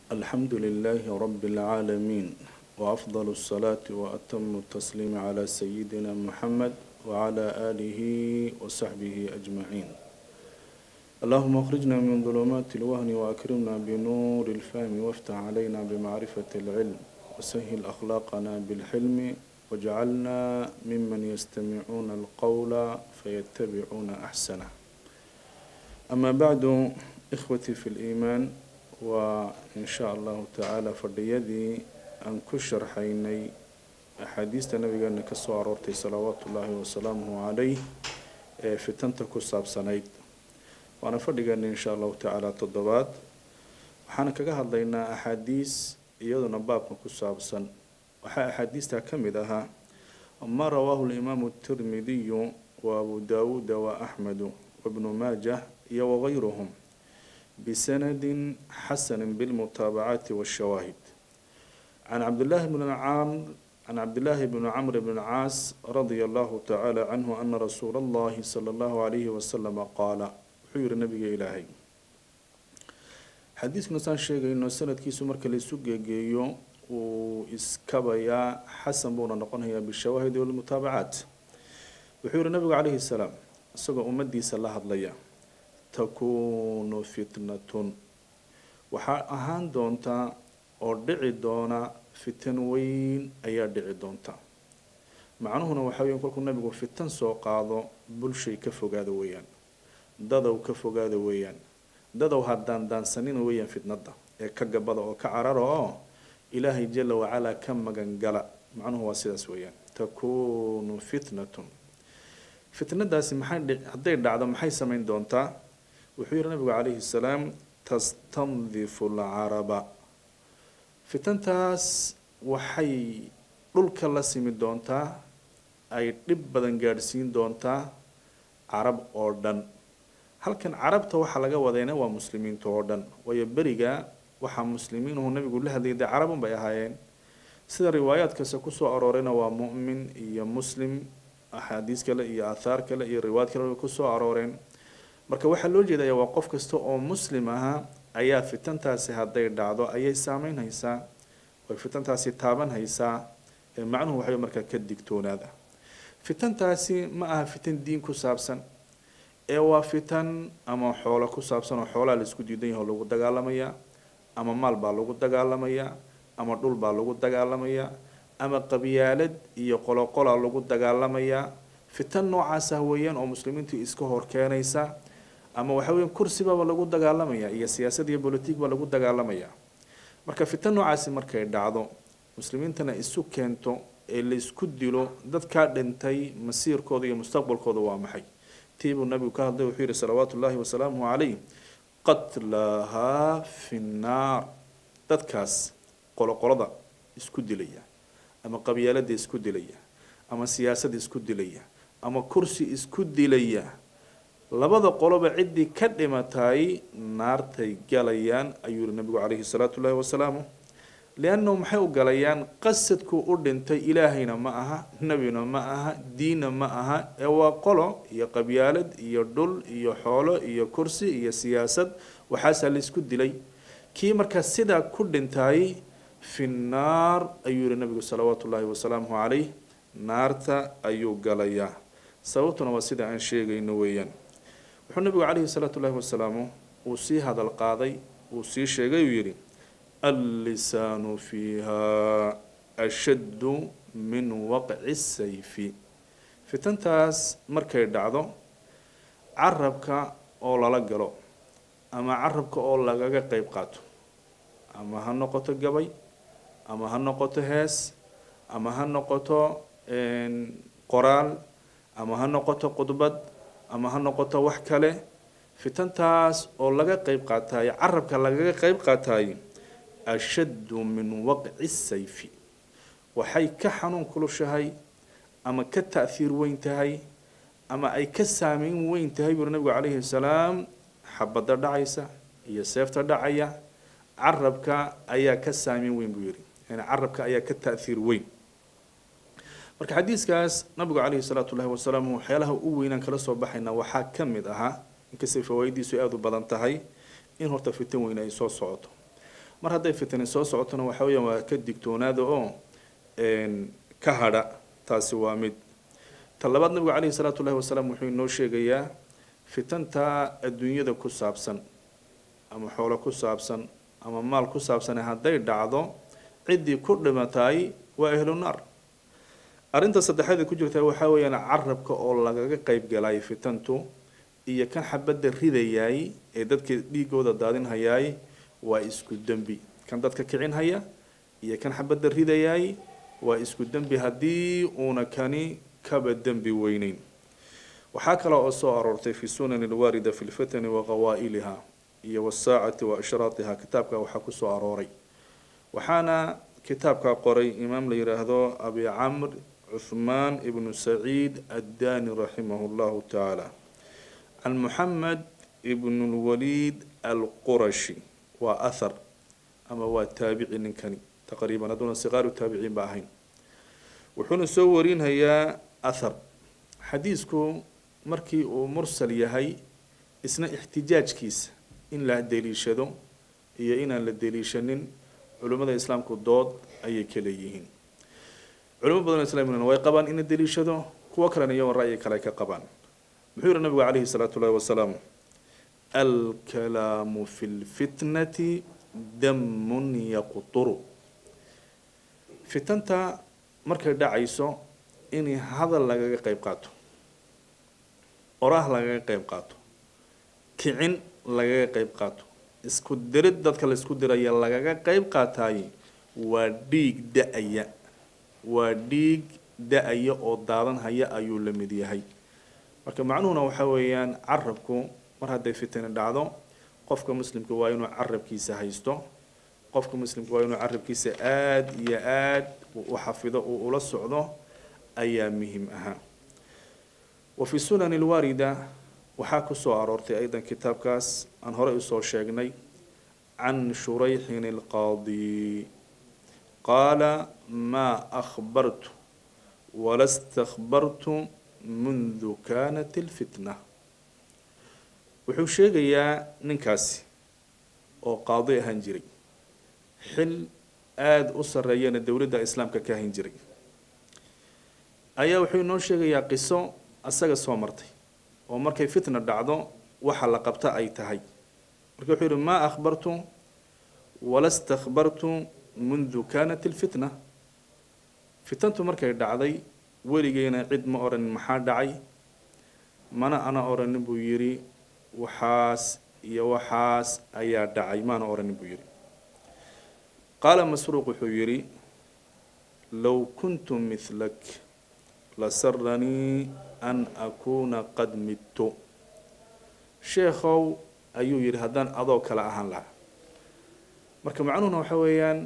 الحمد لله رب العالمين وأفضل الصلاة وأتم التسليم على سيدنا محمد وعلى آله وصحبه أجمعين اللهم اخرجنا من ظلمات الوهن وأكرمنا بنور الفهم وافتح علينا بمعرفة العلم وسهل أخلاقنا بالحلم واجعلنا ممن يستمعون القول فيتبعون أحسنه أما بعد إخوتي في الإيمان وإن شاء الله تعالى فرديدي أن كشر حيني أحاديث النبي أن كسو أرورتي صلوات الله وسلامه عليه في تنتكو سابسانيد وأنا فرديقان إن شاء الله تعالى تضبات waxaana kaga hadlaynaa axaadiis iyaduna baabka ku saabsan waxaa axaadiistaa ka mid ahaa ma rawaahu limaamu tirmidiyu wa abu daawuuda wa axmedu wabnu maajah iyo wagayruhum bisanadin xasanin bilmutaabacaati washawaahid can cabdillaahi bni camr can cabdillaahi bni camr bni caas radia allahu tacaala canhu ana rasuula allahi sala allahu calayhi wasalama qaala wuxuu yihi nabiga ilaahay xadiiskuna saan sheegayno sanadkiisu marka laisu geegeeyo wuu iskabayaa xasan buuna noqonayaa bishawaahidi walmutaabacaat wuxuu yihi nabigu calayhi salaam isagoo ummadiisa la hadlaya takuunu fitnatun waxaa ahaan doontaa oo dhici doona fitan weyn ayaa dhici doonta macnuhuna waxaa weya kolkuu nabigu fitan soo qaado bulshay ka fogaada weeyaan dadow ka fogaada weeyaan dadow haddaan daansanina weeyaan fitnada ee ka gabada oo ka carara oo ilaahay jala wacalaa ka magangala macnuhu waa sidaas weeyaan takuunu fitnatun fitnadaasi maxay hadday dhacdo maxay samayn doontaa wuxuu yihi nabigu calayhi salaam tastandifu alcaraba fitantaas waxay dhulka la simi doontaa ay dhib badan gaadhsiin doontaa carab oo dhan halkan carabta waxaa laga wadayna waa muslimiinta oo dhan waayo beriga waxaa muslimiinuhu nabigu la hadlayay dee carabun bay ahaayeen sida riwaayaadkase kusoo aroorayna waa mu'min iyo muslim axaadiis kale iyo aathaar kale iyo riwaayad kale way kusoo arooreen marka waxaa loo jeedaya waa qof kasta oo muslim ahaa ayaa fitantaasi hadday dhacdo ayay saameyn haysaa way fitantaasi taaban haysaa ee macnuhu waxay markaa ka digtoonaada fitantaasi ma aha fitan diin ku saabsan ee waa fitan ama xoolo ku saabsan oo xoolaha laisku diidan yaho lagu dagaalamayaa ama maal baa lagu dagaalamayaa ama dhul baa lagu dagaalamayaa ama qabyaalad iyo qoloqolaa lagu dagaalamayaa fitan noocaas ah weeyaan oo muslimiintu iska hor keenaysa ama waxa weya kursibaaba lagu dagaalamaya iyo siyaasad iyo bolitig baa lagu dagaalamayaa marka fitan noocaasi markay dhacdo muslimiintana isu keento ee laisku dilo dadkaa dhintay masiirkooda iyo mustaqbalkooda waa maxay tii buu nabigu ka hadlay wuxuu yihi salawaatu ullaahi wasalaamuhu calayh qatlahaa fi nnaar dadkaas qoloqolada isku dilaya ama qabyaalada isku dilaya ama siyaasada isku dilaya ama kursi isku dilaya labada qoloba ciddii ka dhimatay naartay galayaan ayuu yihi nabigu calayhi salaatu ullahi wasalaamu liannahu maxay u galayaan qasadku u dhintay ilaahayna ma aha nebina ma aha diinna ma aha ee waa qolo iyo qabyaalad iyo dhul iyo xoolo iyo kursi iyo siyaasad waxaasaa la isku dilay kii markaa sidaa ku dhintay fi nnaar ayuu yihi nabigu salawaatu ullaahi wasalaamuhu calayh naarta ayuu galayaa sababtuna waa sida aan sheegayno weeyaan wuxuu nabigu calayhi salaatu ullahi wasalaamu uu sii hadal qaaday uu sii sheegay uu yidhi allisaanu fiiha ashaddu min waqci sayfi fitantaas markay dhacdo carabka oo lala galo ama carabka oo lagaga qeyb qaato ama ha noqoto gabay ama ha noqoto hees ama ha noqoto qoraal ama ha noqoto khudbad ama ha noqoto wax kale fitantaas oo laga qeyb qaatayo carabka lagaga qeyb qaatayo ashaddu min waqci sayfi waxay ka xanuun kulushahay ama ka ta'hiir weyn tahay ama ay ka saameyn weyn tahay buuri nabigu calayhi salaam xabadda dhacaysa iyo seefta dhacaya carabka ayaa ka saameyn weyn buu yihi yani carabka ayaa ka ta'hiir weyn marka xadiiskaas nabigu calayhi salaatu ullahi wasalaam waxyaalaha u weynaan kala soo baxayna waxaa ka mid ahaa inkastay fawaa'idiisu aada u badan tahay in horta fitan weyn ay soo socoto mar hadday fitani soo socotona waxa weeyaan waa ka digtoonaada oo ka hadha taasi waa mid ta labaad nabigu caleyhi salaatu llahi wasalaam wuxuu inoo sheegayaa fitanta adduunyada ku saabsan ama xoolo ku saabsan ama maal ku saabsane hadday dhacdo ciddii ku dhimatay waa ahlu naar arrinta saddexaad ku jirta waxaa weeyaan carabka oo lagaga qeyb galay fitantu iyo kan xabadda ridayaay ee dadka dhiigooda daadinhayaay waa isku dembi kan dadka kicinhaya iyo kan xabadda ridayaay waa isku dembi haddii uuna kani kaba dembi weyneyn waxaa kale oo soo aroortay fi sunani alwaarida fi lfitani wa qawaa'iliha iyo wasaacati wa ashraatiha kitaabka waxaa kusoo arooray waxaana kitaabka qoray imaam la yidhaahdo abi camr cuthmaan ibnu saciid addani raximah llahu tacaala can muxamed ibn lwaliid alqurashi waa ahar ama waa taabici ninkani taqriiban hadduuna siqaaru taabiciin ba ahayn wuxuuna soo warinhayaa ahar xadiisku markii uu mursal yahay isna ixtijaajkiisa in la deliishado iyo inaan la deliishanin culimmada islaamku dood ayay ka leeyihiin culimo badan oo islamina way qabaan in la deliishado kuwo kalena iyagoon ra'yi kale ka qabaan muxuu yihi nabigu calayhi salaatu ullahi wasalaam alkalaamu fi lfitnati damun yaqturu fitanta markay dhacayso in hadal lagaga qeyb qaato oraah lagaga qeyb qaato kicin lagaga qeyb qaato isku dirid dadka la isku diraya lagaga qeyb qaataay waa dhiig da-aya waa dhiig da-aya oo daadanhaya ayuu la mid yahay marka macnuhuna waxaa weeyaan carabku mar hadday fitani dhacdo qofka muslimka waa inuu carabkiisa haysto qofka muslimka waa inuu carabkiisa aada iyo aada u xafido uu ula socdo ayaa muhim ahaa wa fi sunani alwaarida waxaa kusoo aroortay aydan kitaabkaas aan horey usoo sheegnay can shurayxin alqaadi qaala maa akhbartu wala stakbartu mundu kanat alfitna wuxuu sheegayaa ninkaasi oo qaadi ahaan jiray xil aada u sarreeyana dowladda islaamka ka ahan jiray ayaa wuxuu inoo sheegayaa qiso asaga soo martay oo markay fitna dhacdo waxa la qabta ay tahay marka wuxuu yihi maa akhbartu wala stakbartu mundu kanat alfitna fitantu markay dhacday weligeyna cid ma odhanin maxaa dhacay mana ana odhanin buu yidhi waxaas iyo waxaas ayaa dhacay maana odhanin buu yidhi qaala masruuq wuxuu yidhi low kuntu mihlak lasaranii an akuuna qad midtu sheekhow ayuu yidhi haddaan adoo kale ahaan lahaa marka macnuhuna waxa weeyaan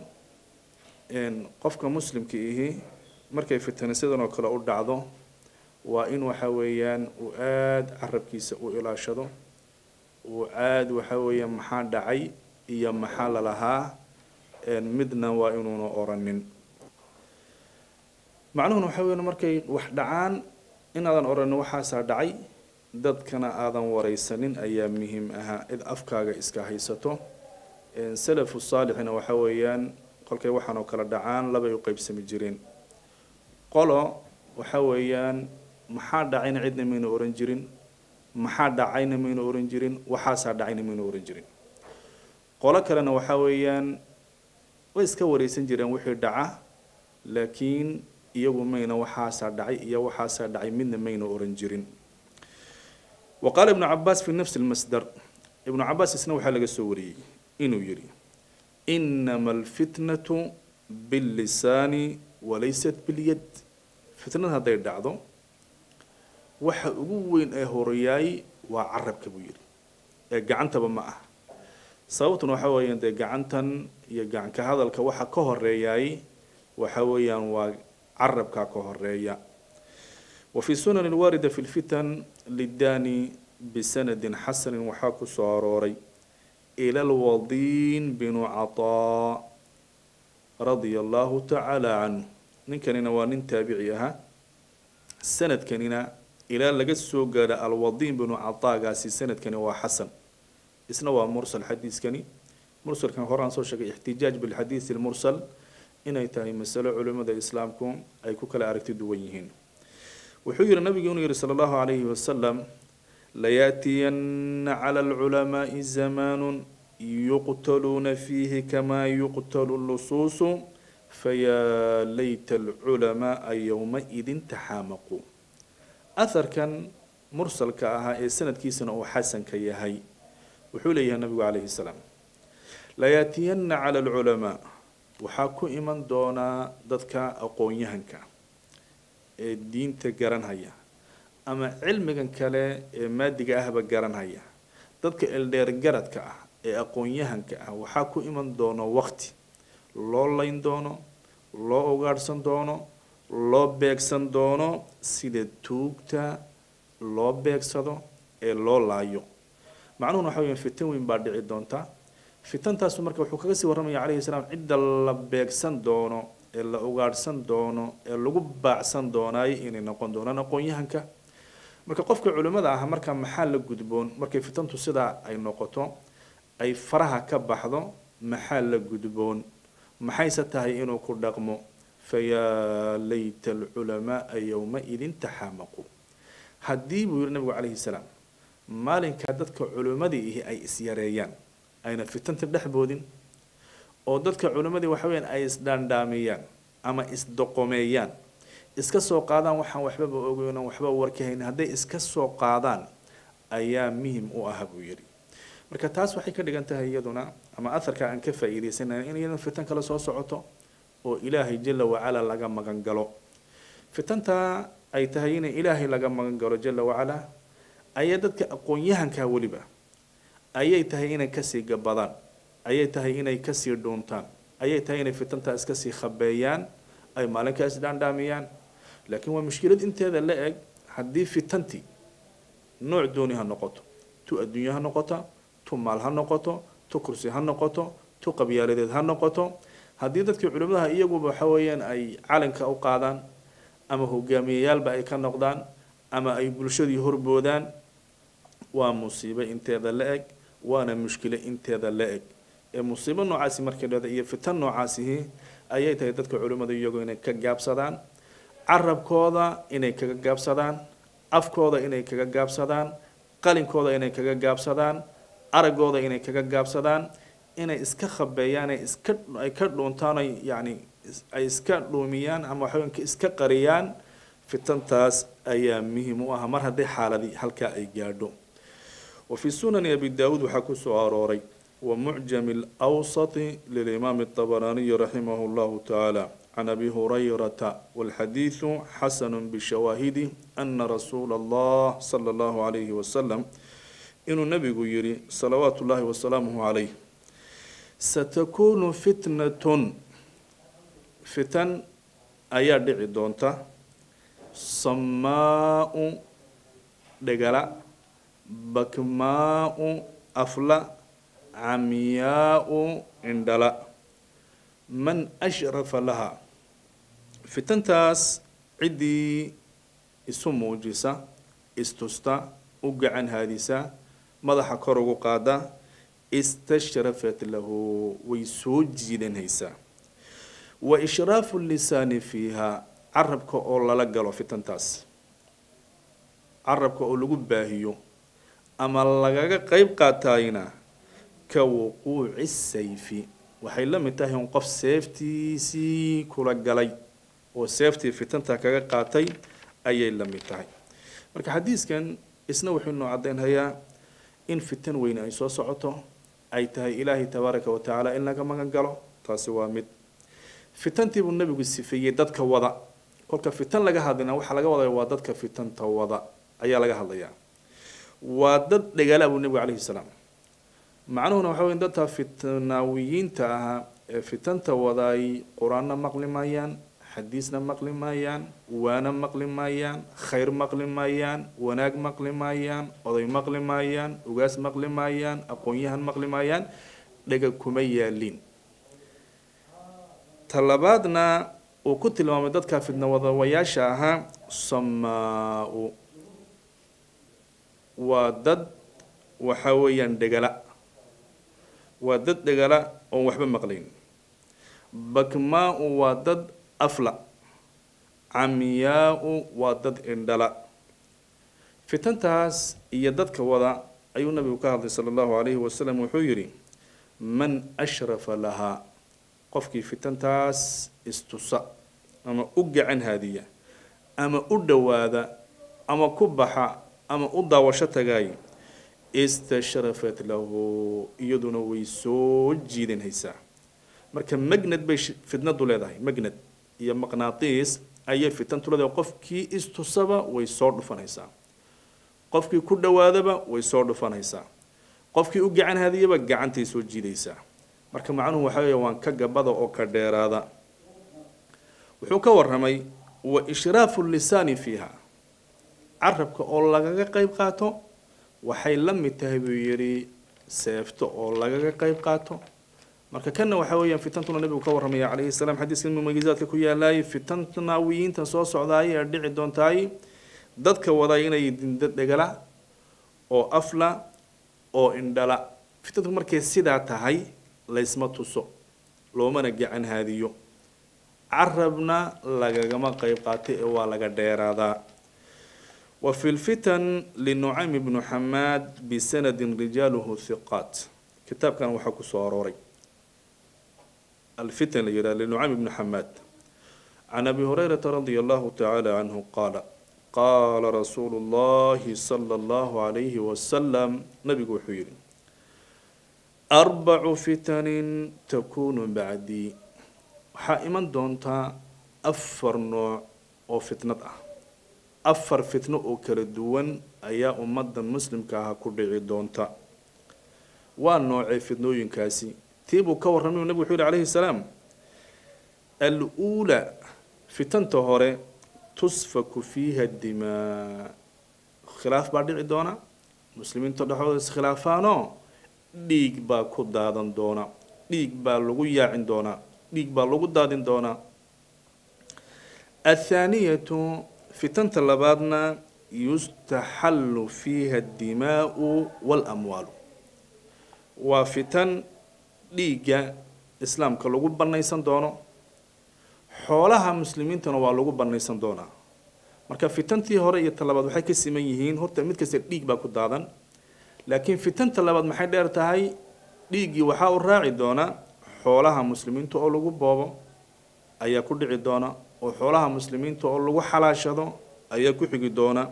qofka muslimka ihi markay fitani sidan oo kale u dhacdo waa in waxa weeyaan uu aada carabkiisa u ilaashado uu aada waxa weeyaan maxaa dhacay iyo maxaa lalahaa midna waa inuuna oranin macnuhuna waxa weyan markay wax dhacaan inaadan oranin waxaasaa dhacay dadkana aadan wareysanin ayaa muhiim ahaa cid afkaaga iska haysato salafu saalixina waxa weeyaan kolkay waxaan oo kale dhacaan labay u qeybsami jireen qolo waxa weeyaan maxaa dhacayna cidna mayna oran jirin maxaa dhacayna mayna oran jirin waxaasaa dhacayna mayna oran jirin qolo kalena waxa weeyaan way iska wareysan jireen wixii dhaca laakiin iyagu mayna waxaasaa dhacay iyo waxaasaa dhacay midna mayna oran jirin wa qaala ibnu cabaas fi nafsi lmasdar ibnu cabaas isna waxaa laga soo wariyey inuu yidhi inama alfitnatu billisaani walaysat bilyad fitnad hadday dhacdo waxa ugu weyn ee horeyaay waa carabka buu yidhi ee gacantaba ma ah sababtuna waxa weeyaan dee gacantan iyo gacanka hadalka waxa ka horeeyaay waxa weeyaan waa carabka ka horeeya wa fi sunan alwaarida fi lfitan lidani bisanadin xasanin waxaa ku soo arooray ila lwadiin binu cataa radia allahu tacaala canhu ninkanina waa nin taabici ahaa sanadkanina ilaa laga soo gaadha alwadiin binu cataagaasi sanadkani waa xasan isna waa mursal xadiiskani mursalkan hore aan soo sheegay ixtijaaj bilxadiisi lmursal inay tahay masalo culimada islaamku ay ku kala aragti duwan yihiin wuxuu yihi nabigu inuu yihi sala allahu calayhi wasalam layaatiyanna cala alculamaai zamaanu yuqtaluuna fiihi kamaa yuqtalu lusuusu fayaa layta alculamaaa yowmaidin taxaamaquu aharkan mursalka ahaa ee sanadkiisana uu xasanka yahay wuxuu leeyahay nabigu calayhi salaam layaatiyanna cala alculamaa waxaa ku iman doonaa dadka aqoon-yahanka ee diinta garanhaya ama cilmigan kale ee maadiga ahba garanhaya dadka eldheergaradka ah ee aqoon-yahanka ah waxaa ku iman doono waqti loo layn doono loo ugaadhsan doono loo beegsan doono sida tuugta loo beegsado ee loo laayo macnuhuna waxa weya fitan weyn baa dhici doonta fitantaasu marka wuxuu kaga sii warramaya calayhi salaam cidda la beegsan doono ee la ugaadhsan doono ee lagu baacsan doonaayo inay noqon doonaan aqoon-yahanka marka qofka culimmada ah marka maxaa la gudboon markay fitantu sidaa ay noqoto ay faraha ka baxdo maxaa la gudboon maxayse tahay inuu ku dhaqmo fayaa layta alculamaaa yowmaidin taxaamaqu haddii buu yihi nabigu calayhi salaam maalinkaa dadka culimmadii ihi ay isyareeyaan ayna fitanta dhexboodin oo dadka culimmadii waxa weyaan ay isdhaandhaamiyaan ama isdoqomeeyaan iska soo qaadaan waxaan waxbaba ogeynan waxba warkahayn hadday iska soo qaadaan ayaa muhim u ah buu yidhi marka taas waxay ka dhigan tahay iyaduna ama aharka aan ka faa-iideysanay in iyadan fitan kale soo socoto oo ilaahay jala wacala laga magan galo fitanta ay tahay in ilaahay laga magan galo jala wacala ayaa dadka aqoon-yahankaa weliba ayay tahay inay kasii gabadaan ayay tahay inay kasii dhuuntaan ayay tahay inay fitantaa iskasii khabeeyaan ay maalinkaa isdhaandhaamiyaan laakiin waa mushkilad inteeda la eg haddii fitantii nooc dooni ha noqoto tu adduunye ha noqota tu maal ha noqoto tu kursi ha noqoto tu qabyaaladeed ha noqoto haddii dadkii culimadaha iyaguba waxa weeyaan ay calanka u qaadaan ama hogaamiyayaalba ay ka noqdaan ama ay bulshadii horboodaan waa musiibo inteeda la eg waana mushkilo inteeda la eg ee musiibo noocaasi markay dhada iyo fitan noocaasihi ayay tahay dadka culimmadu iyagoo inay ka gaabsadaan carabkooda inay kaga gaabsadaan afkooda inay kaga gaabsadaan qalinkooda inay kaga gaabsadaan araggooda inay kaga gaabsadaan inay iska khabeeyaan ay iska ay ka dhuuntaan ay yacni ay iska dhuumiyaan ama waxaweynka iska qariyaan fitantaas ayaa muhim u ah mar haddii xaaladii halkaa ay gaadho wa fii sunani abi daawuud waxaa ku soo arooray wa mucjami alawsati lilimaami الطabaraaniyi raximah اllahu tacaala can abi hurayrata walxadiidu xasanu bishawaahidi ana rasuula allah sala allahu calayhi wasalam inuu nabigu yihi salawaatu ullahi wasalaamuhu calayh satakunu fitnatun fitan ayaa dhici doonta samaau dhegala bakmaau afla camyaau cindhala man ashrafa laha fitantaas ciddii isu muujisa istusta u gacan haadisa madaxa kor ugu qaada istashrafat lahu way soo jiidanaysaa wa ishraafu lisaani fiiha carabka oo lala galo fitantaas carabka oo lagu baahiyo ama lagaga qeyb qaataayna ka wuquuci sayfi waxay la mid tahay un qof seeftiisii kula galay oo seeftii fitanta kaga qaatay ayay la mid tahay marka xadiiskan isna wuxuu noo caddaynhayaa in fitan weyne ay soo socoto ay tahay ilaahay tabaaraka wa tacaala in laga magan galo taasi waa mid fitantii buu nabigu sifeeyey dadka wada kolka fitan laga hadlina waxaa laga wadaya waa dadka fitanta wada ayaa laga hadlayaa waa dad dhagaala buu nebigu calayhi salaam macnuhuna waxa wey dadka fitnaawiyiinta ahaa ee fitanta wadaay qur-aanna maqli maayaan xadiisna maqli maayaan waana maqli maayaan khayr maqli maayaan wanaag maqli maayaan oday maqli maayaan ugaas maqli maayaan aqoon-yahan maqli maayaan dhega kuma yaaliin talabaadna uu ku tilmaamay dadka fitnawadawayaasha ahaa samaa-u waa dad waxa weeyaan dhegala waa dad dhegala oon waxba maqlayn bakmaa-u waa dad afla camiyaa-u waa dad indhala fitantaas iyo dadka wada ayuu nabigu ka hadlay sala allahu calayhi wasalam wuxuu yidhi man ashrafa lahaa qofkii fitantaas istusa ama u gacan haadiya ama u dhowaada ama ku baxa ama u daawasho tagaay istashrafat lahu iyaduna way soo jiidanhaysaa marka magnad bay fitnadu leedahay magnad iyo maqnaatiis ayay fitantu leedahay qofkii istusaba way soo dhufanaysaa qofkii ku dhowaadaba way soo dhufanaysaa qofkii u gacan hadiyaba gacantay soo jiidaysaa marka macnuhu waxa weeye waan ka gabada oo ka dheeraada wuxuu ka warramay wa ishraafu lisaani fiiha carabka oo lagaga qeyb qaato waxay la mid tahay buu yidhi seefto oo lagaga qeyb qaato marka kanna waxa weeyaan fitantuna nabigu ka warramaya calayhi salaam xadiiska mumayizaadka ku yaalaayay fitanta naawiyiinta soo socdaay ee dhici doontaay dadka waday inay dindo dhegala oo afla oo indhala fitantu markay sidaa tahay laysma tuso loomana gacan haadiyo carabna lagagama qeyb qaatay ee waa laga dheeraadaa wa fi lfitan linucaym bnu xamaad bisanadin rijaaluhu hiqaat kitaabkan waxaa kusoo arooray alfitan la yidhaha linucaym bnu xamaad can abi hurayrata radia allahu tacaala canhu qaala qaala rasuulu llahi sala allahu calayhi wasalam nabigu wuxuu yidhi arbacu fitanin takunu bacdii waxaa iman doontaa afar nooc oo fitnad ah afar fitno oo kala duwan ayaa ummadda muslimka ah ku dhici doonta waa noocee fitnooyinkaasi tii buu ka warramay nabigu wuxuu yihi calayhi salaam al-uulaa fitanta hore tusfaku fiiha dimaa khilaaf baa dhici doona muslimiinta dhexdooda iskhilaafaanoo dhiig baa ku daadan doona dhiig baa lagu yaacin doonaa dhiig baa lagu daadin doonaa athaaniyatu fitanta labaadna yustaxallu fiiha addimaau waalamwaalu waa fitan dhiigga islaamka lagu bannaysan doono xoolaha muslimiintana waa lagu bannaysan doonaa marka fitantii hore iyo ta labaad waxay ka siman yihiin horta mid kasta dhiig baa ku daadan laakiin fitanta labaad maxay dheer tahay dhiiggii waxaa u raaci doona xoolaha muslimiinta oo lagu boobo ayaa ku dhici doona oo xoolaha muslimiinta oo lagu xalaashado ayaa ku xigi doona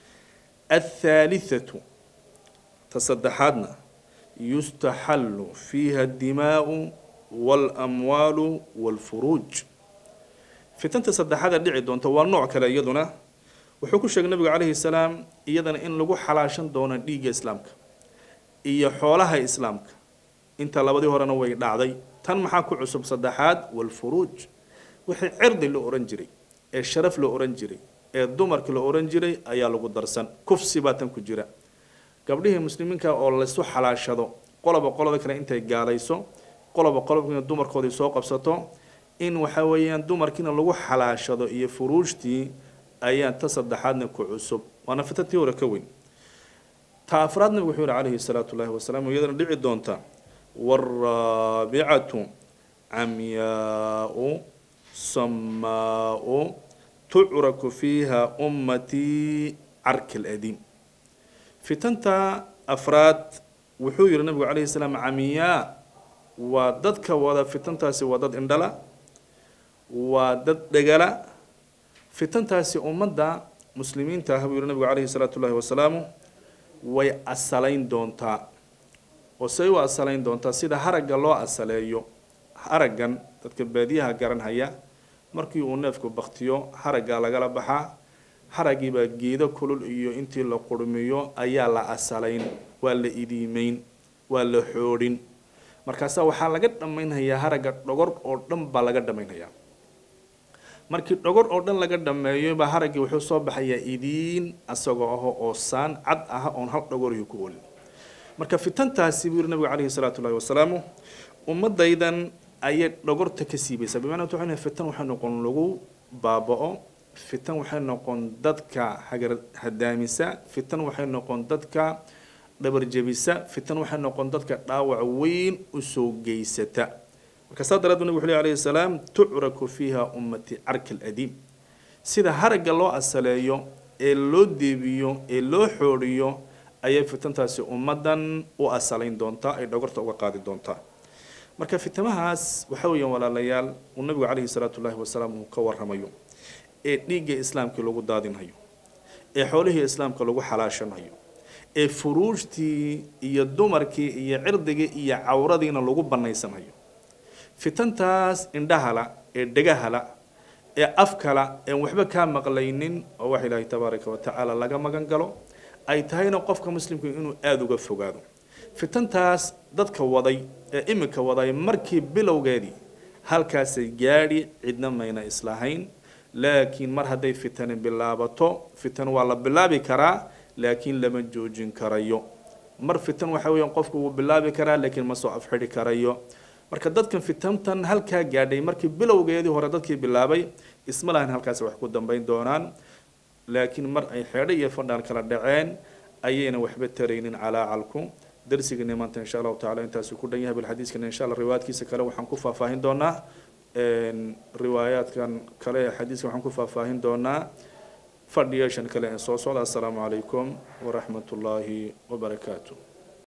athaalithatu ta saddexaadna yustaxallu fiiha addimaau waalamwaalu waalfuruuj fitanta saddexaada dhici doonta waa nooc kale iyaduna wuxuu ku sheegay nabigu calayhi salaam iyadana in lagu xalaashan doono dhiigga islaamka iyo xoolaha islaamka inta labadii horena way dhacday tan maxaa ku cusub saddexaad walfuruuj wixii cirdi la ohan jiray ee sharaf la ohan jiray ee dumarka la ohan jiray ayaa lagu darsan kufsi baa tan ku jira gabdhihii muslimiinka oo laysu xalaashado qoloba qolada kale intay gaalayso qoloba qolobkiina dumarkoodii soo qabsato in waxa weeyaan dumarkiina lagu xalaashado iyo furuujtii ayaa ta saddexaadna ku cusub waana fitantii hore ka weyn ta afraad nabigu wuxuu yihi calayhi salaatu llahi wasalaam iyadana dhici doonta waraabicatu camyaau samaau tucraku fiiha ummatii carki ladiim fitanta afraad wuxuu yihi nabigu calayhi salaam camyaa waa dadka wada fitantaasi waa dad indhala waa dad dhegala fitantaasi ummadda muslimiinta ah buu yihi nabigu calayhi salaatu llahi wasalaamu way asalayn doontaa oo say u asalayn doontaa sida haragga loo asaleeyo haraggan dadka baadiyaha garanhaya markii uu neefku baktiyo haraggaa lagala baxaa haraggiibaa geedo kulul iyo intii la qurmiyo ayaa la asalayn waa la idiimeyn waa la xoodhin markaasaa waxaa laga dhammaynhayaa haragga dhogor oo dhan baa laga dhammaynhayaa markii dhogor oo dhan laga dhameeyo baa haraggii wuxuu soo baxayaa idiin asagoo aho oo saan cad ah oon hal dhogorihi ku olin marka fitantaasi buu yihi nabigu calayhi salaatu llahi wasalaamu ummadaydan ayay dhogorta ka siibaysaa bimacnaa waxay fitan waxay noqon lagu baaba-o fitan waxay noqon dadka hagar hadaamisa fitan waxay noqon dadka dhabarjebisa fitan waxay noqon dadka dhaawac weyn usoo geysata marka saa daraad nabig wuxu ley alayhi salaam tucraku fiiha ummati carka aladiim sida haragga loo asaleeyo ee loo deebiyo ee loo xoodhiyo ayay fitantaasi ummaddan u asalayn doontaa ay dhogorta uga qaadi doontaa marka fitamahaas waxa weeyaan walaalayaal uu nabigu calayhi salaatu llahi wasalaam uu ka warramayo ee dhiigga islaamkii lagu daadinhayo ee xoolihii islaamka lagu xalaashanayo ee furuujtii iyo dumarkii iyo cirdigii iyo cawradiina lagu bannaysanhayo fitantaas indhahala ee dhegahala ee afkala een waxba kaa maqlaynin oo wax ilaahay tabaaraka wa tacaala laga magan galo ay tahayna qofka muslimku inuu aada uga fogaado fitantaas dadka waday ee iminka waday markii bilowgeedii halkaasay gaadhi cidna mayna islahayn laakiin mar hadday fitani bilaabato fitan waa la bilaabi karaa laakiin lama joojin karayo mar fitan waxa weeyaan qofku wuu bilaabi karaa laakiin ma soo afxidhi karayo marka dadkan fitantan halkaa gaadhay markii bilowgeedii hore dadkii bilaabay isma lahan halkaasi wax ku dambayn doonaan laakiin mar ay xeedho iyo fadhaan kala dhaceen ayayna waxba taraynin calaacalku darsigeena maanta insha allahu tacala intaasi ku dhan yahay bal xadiiskana insha allah riwaayaadkiisa kale waxaan ku faahfaahin doonaa riwaayaadkan kale ee xadiiska waxaan ku faahfaahin doonaa fadhiyeeshan kale ee soo socda assalaamu calaykum waraxmat ullaahi wabarakaatu